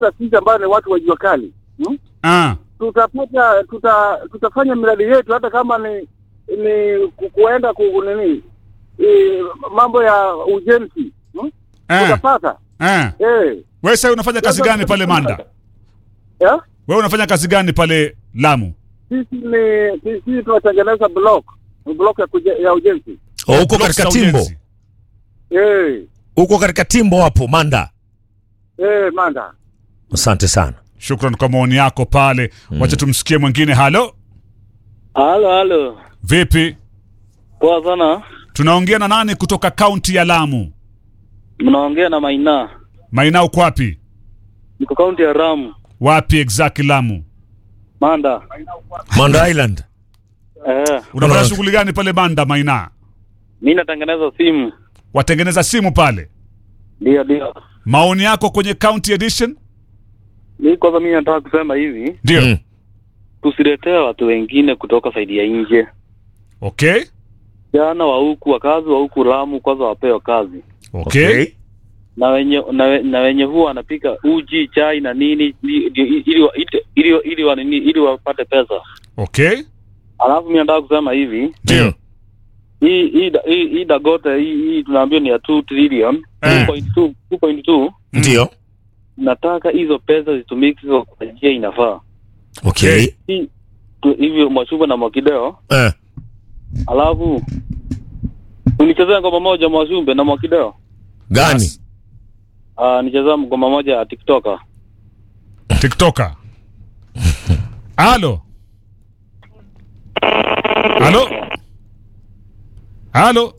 hasa sisi ambayo ni watu wa jua kali hmm? Ah, tutapata tuta, tutafanya miradi yetu hata kama ni ni ku- kuenda ku nini e, mambo ya ujenzi hmm? eh, tutapata eh. eh. Wewe sasa unafanya kazi gani pale Manda? yeah? Wewe unafanya kazi gani pale Lamu? sisi ni sisi tunatengeneza block block ya, kuje, ya ujenzi Oh, uko Blocks katika za timbo, ujenzi. eh, uko katika timbo hapo Manda. eh, manda Asante sana. Shukran kwa maoni yako pale. Wacha tumsikie mwingine. Halo, Halo, halo. vipi? Poa sana. Tunaongea na nani kutoka kaunti ya Lamu? Mnaongea na Maina. Maina uko wapi? Niko kaunti ya Ramu, Wapi exactly Lamu? Manda. Manda Island. Eh, Unafanya Unaona- shughuli gani pale Manda Maina? mimi natengeneza simu. Watengeneza simu pale. Ndio, ndio. Maoni yako kwenye county edition? Mimi kwanza mimi nataka kusema hivi, Ndio. Mm. tusiletee watu wengine kutoka saidi ya nje. Okay. Jana wa huku wakazi wa huku Ramu kwanza wapewe kazi. Okay. Na wenye na, we, na wenye huwa wanapika uji, chai na nini ili ili ili wa- ili, ili, ili, wa nini ili wapate pesa. Okay. Alafu mimi nataka kusema hivi, Ndio. Mm. hii hii da- hii hii Dagote hii, hii tunaambiwa ni ya 2 trillion, Eh. 2.2 2.2 Ndio. nataka hizo pesa zitumike kwa njia inafaa. Okay. Hii tu- hivyo Mwachumba na Mwakideo, Eh. alafu unichezea ngoma moja Mwachumbe na Mwakideo. Gani? Ah, nichezea ngoma moja ya TikToker. TikToker. Halo. Halo. Halo.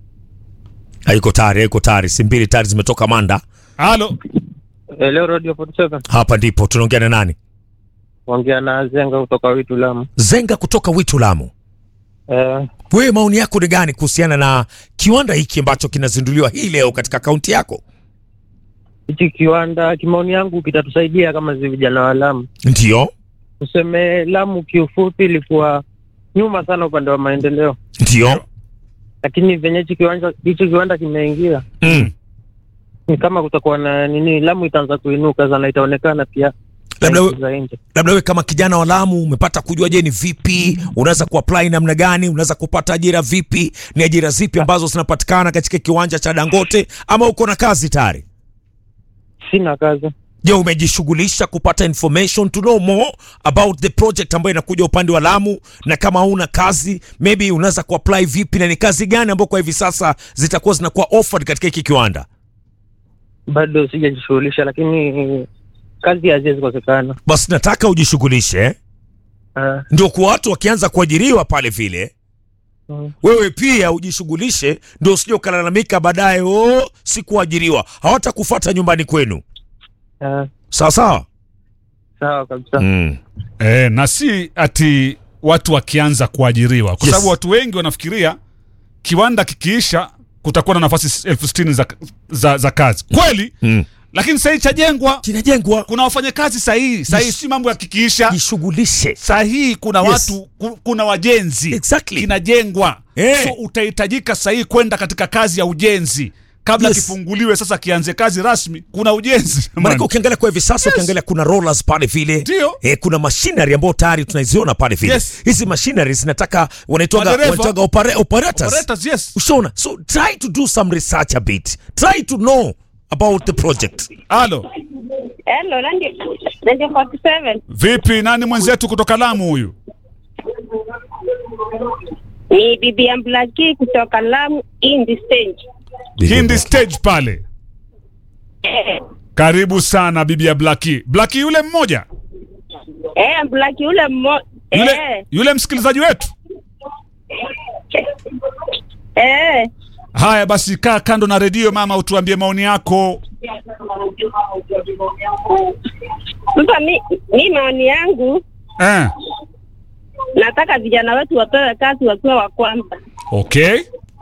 Haiko tayari, haiko tayari. Si mbili tayari zimetoka Manda. Halo. Hello Radio 47. Hapa ndipo tunaongea na nani? Ongea na Zenga kutoka Witu Lamu. Zenga kutoka Witu Lamu. Eh, Wewe maoni yako ni gani kuhusiana na kiwanda hiki ambacho kinazinduliwa hii leo katika kaunti yako? hichi kiwanda kimaoni yangu kitatusaidia kama zi vijana wa Lamu. Ndio. Tuseme Lamu kiufupi ilikuwa nyuma sana upande wa maendeleo, Ndio. lakini venye hichi kiwanja hichi kiwanda kimeingia Mm. ni kama kutakuwa na nini, Lamu itaanza kuinuka sana, itaonekana pia Labda we- nchi za nje. labda wewe kama kijana wa Lamu umepata kujua, je, ni vipi unaweza kuapply namna gani, unaweza kupata ajira vipi, ni ajira zipi ambazo zinapatikana katika kiwanja cha Dangote, ama uko na kazi tayari? Sina kazi. Je, umejishughulisha kupata information to know more about the project ambayo inakuja upande wa Lamu, na kama huna kazi maybe unaweza kuapply vipi, na ni kazi gani ambayo kwa hivi sasa zitakuwa zinakuwa offered katika hiki kiwanda? Bado sijajishughulisha, lakini kazi haziwezi kosekana. Basi nataka ujishughulishe eh? Ah, ndio kwa watu wakianza kuajiriwa pale vile mm. wewe pia ujishughulishe, ndio usije ukalalamika baadaye, oh, sikuajiriwa. Hawatakufuata nyumbani kwenu. Ah, Sawa sawa. sawa kabisa. Mm. Eh, na si ati watu wakianza kuajiriwa kwa Yes. sababu watu wengi wanafikiria kiwanda kikiisha kutakuwa na nafasi elfu sitini za, za, za kazi kweli Mm. lakini sahii chajengwa Kinajengwa, kuna wafanyakazi sahihi sahii si mambo ya kikiisha jishughulishe. sahihi kuna Yes. watu ku- kuna wajenzi Exactly. kinajengwa Eh. so utahitajika sahihi kwenda katika kazi ya ujenzi kabla Yes. kifunguliwe sasa kianze kazi rasmi kuna ujenzi Maanake ukiangalia kwa hivi sasa ukiangalia kuna rollers pale vile Ndio. eh, kuna machinery ambayo tayari tunaziona pale vile Yes. hizi machinery zinataka wanaitwaga Madereva. wanaitwaga opera, operators. Operators, yes. Ushaona, so try to do some research a bit, try to know about the project. halo Hello, Radio, Radio 47. vipi nani mwenzetu kutoka lamu huyu Ni bibi ya Mblaki kutoka Lamu in the stage. hindi stage pale Eh, karibu sana bibi ya blaki blaki yule mmoja eh, Mblaki ule mmo yule, eh, yule msikilizaji wetu eh. haya basi kaa kando na redio mama utuambie maoni yako Sasa mi, mi maoni yangu eh. nataka vijana wetu wapewe kazi wakiwa wa kwanza. okay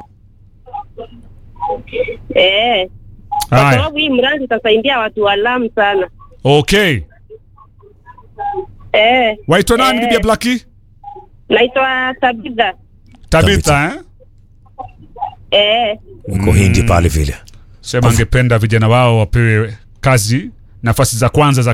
Eh, kwa haya sababu hii mradi utasaidia watu wa Lamu sana. okay Eh, waitwa nani Eh. bibi ya blaki naitwa Tabitha. tabitha eh? Eh, Uko hindi pale vile. sema angependa vijana wao wapewe kazi nafasi za kwanza za